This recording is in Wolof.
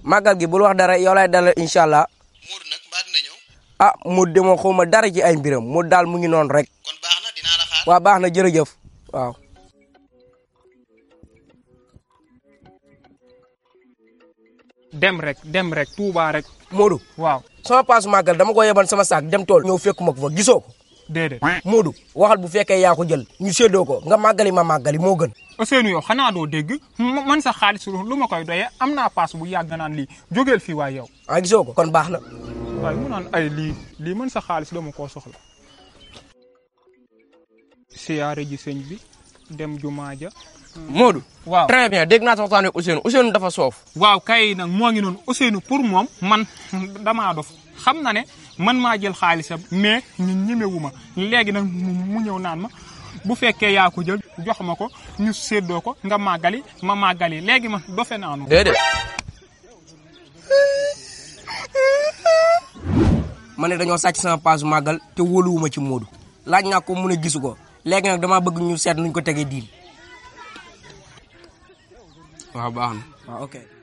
màggal gi bul wax dara yow lay dalal incha allah Modou nag mbaa dina ñëw ah mu demoo xaw ma dara ci ay mbiram mu daal mu ngi noonu rek kon baax na dinaa la xaar waa baax na jërëjëf waaw dem rek dem rek Touba rek Modou waaw sama paasu màggal dama ko yeban sama saak dem tool ñëw fekkuma ko fa gisoo ko déedéet Modou waxal bu fekkee yaa ko jël ñu séddoo ko nga màggali ma màggali moo gën Ousseynou yow xanaa doo dégg ma- man sa xaalis lu ma koy doyee am naa paas bu yàgg naan lii jógeel fii waay yow ah gisoo ko kon baax na waaye mu naan ay lii lii man sa xaalis dama koo soxla siyaare ji sëñ bi dem jumaa ja Modou. waaw très bien dégg naa sa waxtaan ak Ousseynou Ousseynou dafa soof. waaw kay nag moo ngi noonu Ousseynou pour moom man damaa dof xam na ne man maa jël xaalisam mais ñu ñemewu ma léegi nag mu mu ñëw naan ma bu fekkee yaa ko jël jox ma ko ñu séddoo ko nga màggali ma màggali léegi man dofe naanu déedéet. ma ne dañoo sàcc sama paasu màggal te wóoluwuma ci Modou laaj naa ko mu ne gisu ko léegi nag damaa bëgg ñu seet nuñ ko tegee diil waaw baax na. waaw ok